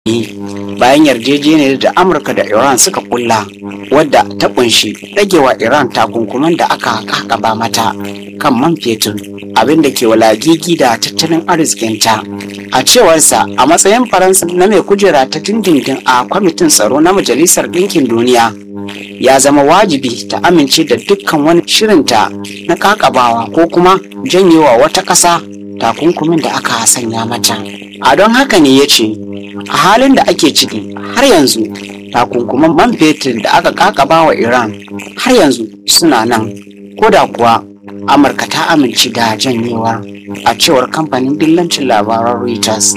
bayan yarjejeniyar da amurka da iran suka kulla wadda ta kunshi ragewa iran takunkuman da aka kakaba mata kan man fetur abin da ke walagigi da tattalin arzikinta a cewarsa a matsayin faransa na mai kujera ta dindindin a kwamitin tsaro na majalisar ɗinkin duniya ya zama wajibi ta amince da dukkan wani shirinta na kakabawa ko kuma janyewa wata ƙasa takunkumin da aka sanya mata a don haka ne ya ce a halin da ake ciki har yanzu takunkuman man fetur da aka kakaba wa iran har yanzu suna nan ko da kuwa amurka ta amince da janyewa a cewar kamfanin dillancin labaran reuters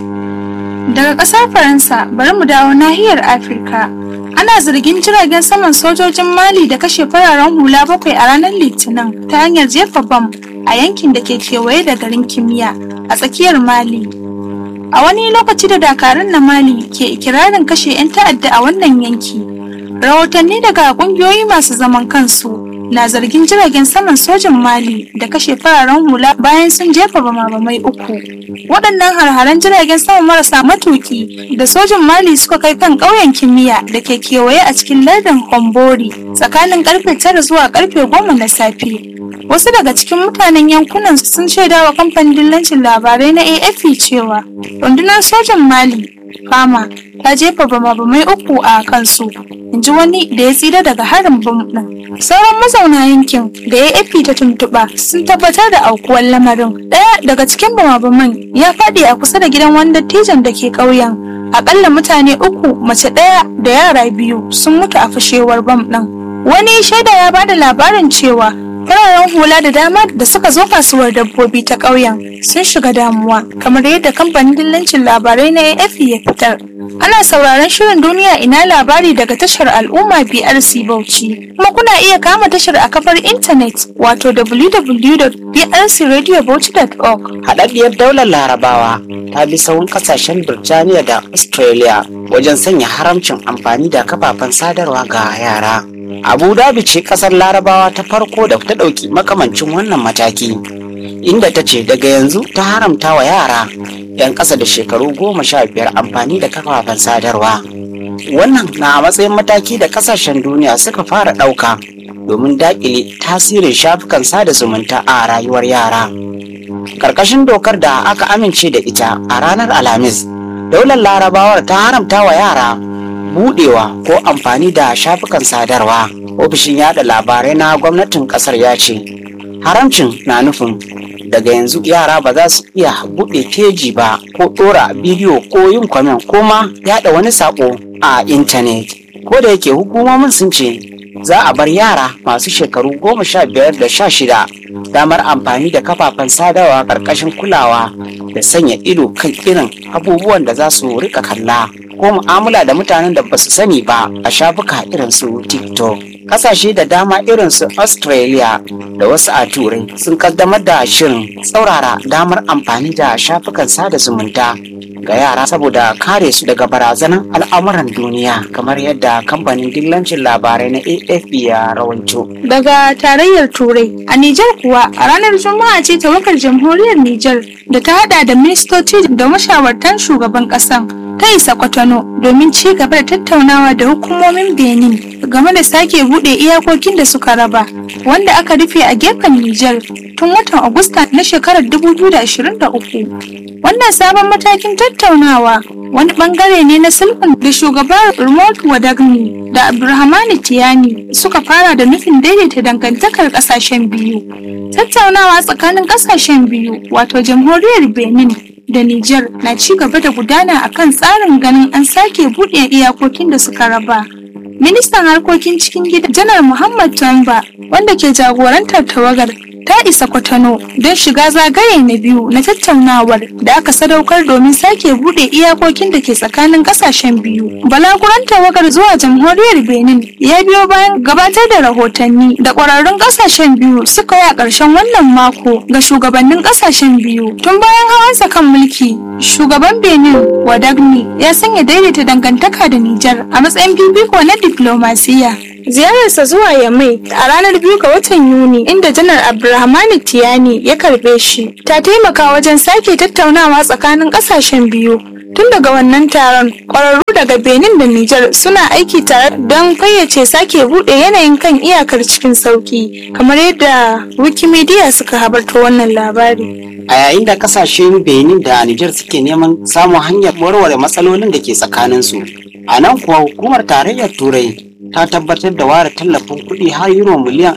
Daga ƙasar Faransa bari mu dawo nahiyar Afirka. Ana zargin jiragen saman sojojin Mali da kashe fararen hula bakwai a ranar Litinin ta hanyar jefa bam a yankin da ke kewaye da garin kimiyya a tsakiyar Mali. A wani lokaci da dakarun na Mali ke ikirarin kashe 'yan ta'adda a wannan yanki. Rahotanni daga ƙungiyoyi masu zaman kansu na zargin jiragen saman sojin Mali da kashe fararen hula bayan sun jefa bama-bamai uku. Waɗannan harharen jiragen sama marasa matuki da sojin Mali suka kai kan ƙauyen kimiyya da ke kewaye a cikin lardin Hombori tsakanin karfe tara zuwa karfe goma na safe. Wasu daga cikin mutanen yankunan sun shaida wa kamfanin dillancin labarai na AFP cewa rundunar sojan Mali Fama ta jefa bama-bamai uku a kansu, in ji wani da ya tsira daga harin bom ɗin. Sauran mazauna yankin da AFP ta tuntuɓa sun tabbatar da aukuwar lamarin. Ɗaya daga cikin bama-baman ya faɗi a kusa da gidan wani dattijan da ke ƙauyen. Aƙalla mutane uku, mace ɗaya da yara biyu sun mutu a fashewar bam ɗin. Wani shaida ya bada labarin cewa fararen hula da dama da suka zo kasuwar dabbobi ta ƙauyen sun shiga damuwa kamar yadda kamfanin dillancin labarai na AFP ya fitar. Ana sauraron shirin duniya ina labari daga tashar al'umma BRC Bauchi. Kuma kuna iya kama tashar a kafar intanet wato www.brcradiobauchi.org. haɗaɗɗiyar daular larabawa ta bi sahun ƙasashen birtaniya da australia wajen sanya haramcin amfani da kafafen sadarwa ga yara abu dhabi ce ƙasar larabawa ta farko da ta ɗauki makamancin wannan mataki inda ta ce daga yanzu ta haramta wa yara 'yan ƙasa da shekaru goma sha biyar amfani da kafafen sadarwa wannan na a matsayin mataki da ƙasashen duniya suka fara ɗauka domin daƙile tasirin shafukan sada zumunta a rayuwar yara karkashin dokar da aka amince da ita a ranar alhamis daular larabawar ta haramta wa yara budewa ko amfani da shafukan sadarwa ofishin yada labarai na gwamnatin kasar ya ce haramcin na nufin daga yanzu yara ba za su iya buɗe feji ba ko ɗora bidiyo ko yin kwamen ko ma yada wani sako a intanet ko da yake hukumomin sun ce za a bar yara masu shekaru goma sha biyar da sha shida damar amfani da kafafen sadarwa ƙarƙashin kulawa da sanya ido kan irin abubuwan da za su rika kalla ko mu'amala da mutanen da ba su sani ba a shafuka irin su tiktok ƙasashe da dama irin su australia da wasu a turai sun kaddamar da shirin tsaurara damar amfani da shafukan sada zumunta ga yara saboda kare su daga barazanar al'amuran duniya kamar yadda kamfanin dillancin labarai na afp ya rawaito Daga tarayyar Turai, a Nijar kuwa a ranar Juma'a ce tawagar jamhuriyar Nijar da ta hada da ministoci da mashawartan shugaban ƙasan ta isa Kwatano domin ci gaba da tattaunawa da hukumomin Benin game da sake buɗe iyakokin da suka raba, wanda aka rufe a gefen Nijar tun watan Agusta na shekarar 2023. Wannan sabon matakin tattaunawa wani bangare ne na sulhun da shugaban Remote Wadagni da Abdulrahmani Tiyani suka fara da nufin daidaita dangantakar kasashen biyu. Tattaunawa tsakanin kasashen biyu wato jamhuriyar Benin da Nijar na ci gaba da gudana akan tsarin ganin an sake buɗe iyakokin da suka raba. Ministan harkokin cikin gida Janar Muhammad Tamba wanda ke jagorantar tawagar ta isa kwatano don shiga zagaye na biyu na tattaunawar da aka sadaukar domin sake bude iyakokin da ke tsakanin kasashen biyu balaguran tawagar zuwa jamhuriyar benin ya biyo bayan gabatar da rahotanni da kwararrun kasashen biyu suka yi a ƙarshen wannan mako ga shugabannin kasashen biyu tun bayan hawansa kan mulki shugaban benin wadagni ya sanya daidaita dangantaka da nijar a matsayin fifiko na diplomasiya Ziyararsa zuwa Yamai a ranar biyu ga watan Yuni inda Janar Abdulrahmani Tiyani ya karbe shi ta taimaka wajen sake tattaunawa tsakanin kasashen biyu Tun daga wannan taron, ƙwararru daga Benin da Nijar suna aiki tare don fayyace sake buɗe yanayin kan iyakar cikin sauki, kamar yadda Wikimedia suka habarta wannan labari. a yayin da kasashen benin da niger suke neman samun hanyar warware matsalolin da ke tsakaninsu a nan kuwa hukumar tarayyar turai ta tabbatar da ware tallafin kuɗi har euro miliyan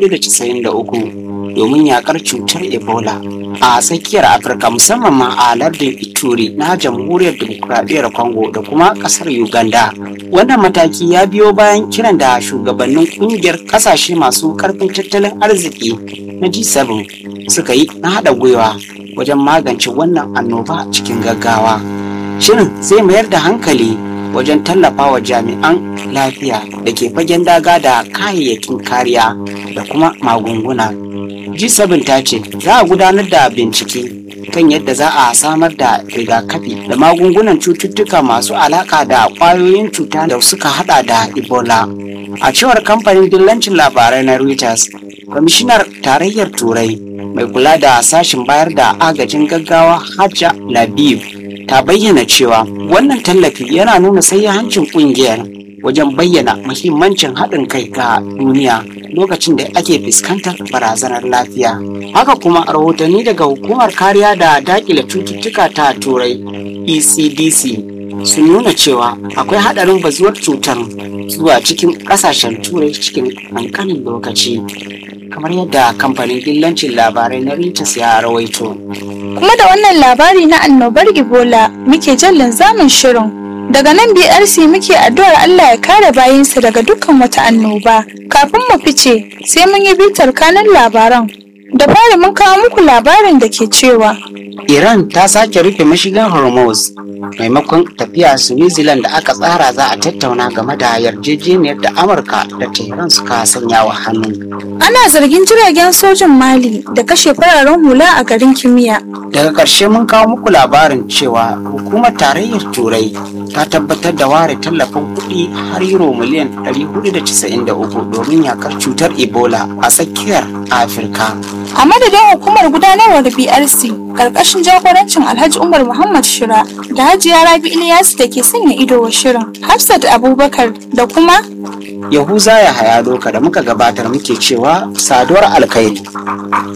493 domin yakar cutar ebola a tsakiyar afirka musamman ma a lardin ituri na jamhuriyar demokuraɗiyyar congo da kuma ƙasar uganda wannan mataki ya biyo bayan kiran da shugabannin ƙungiyar ƙasashe masu ƙarfin tattalin arziki na g7 suka yi na haɗa gwiwa wajen magance wannan annoba cikin gaggawa shirin zai mayar da hankali wajen tallafa wa jami'an lafiya da ke fagen daga da kayayyakin kariya da kuma magunguna G7 ta ce za a gudanar da bincike kan yadda za a samar da rigakafi da magungunan cututtuka masu alaka da kwayoyin cuta da suka hada da Ebola. A cewar kamfanin dillancin labarai na Reuters, kwamishinar tarayyar Turai mai kula da sashin bayar da agajin gaggawa Hajja Labib ta bayyana cewa wannan tallafi yana nuna hancin kungiyar wajen bayyana muhimmancin haɗin kai ga duniya lokacin da ake fuskantar barazanar lafiya. Haka kuma rahotanni daga hukumar kariya da dakile cututtuka ta turai ECDC sun nuna cewa akwai haɗarin bazuwar cutar zuwa cikin ƙasashen turai cikin ƙanƙanin lokaci. kamar yadda kamfanin dillancin labarai na Reuters ya rawaito. Kuma da wannan labari na annobar Ebola muke jan linzamin shirin. Daga nan BRC muke addu'ar Allah ya kare bayinsa daga dukkan wata annoba. Kafin mu fice sai mun yi bitar kanan labaran. Da fari mun kawo muku labarin da ke cewa Iran ta sake rufe mashigan Hormuz maimakon tafiya su New Zealand da aka tsara za a tattauna game da yarjejeniyar da Amurka da Tehran suka sanya wa hannu. ana zargin jiragen sojin Mali da kashe fararen hula a garin Kimiyya. Daga ƙarshe mun kawo muku labarin cewa hukumar tarayyar Turai ta tabbatar da ware tallafin kuɗi har euro miliyan 493 domin yakar cutar Ebola a tsakiyar Afirka. A madadin hukumar gudanarwar BRC karkashin jagorancin Alhaji Umar Muhammad Shira da Hajiya Rabi Ilyas da ke sanya ido wa shirin Hafsat Abubakar da kuma Yahuza ya haya doka da muka gabatar muke cewa saduwar alkhairi.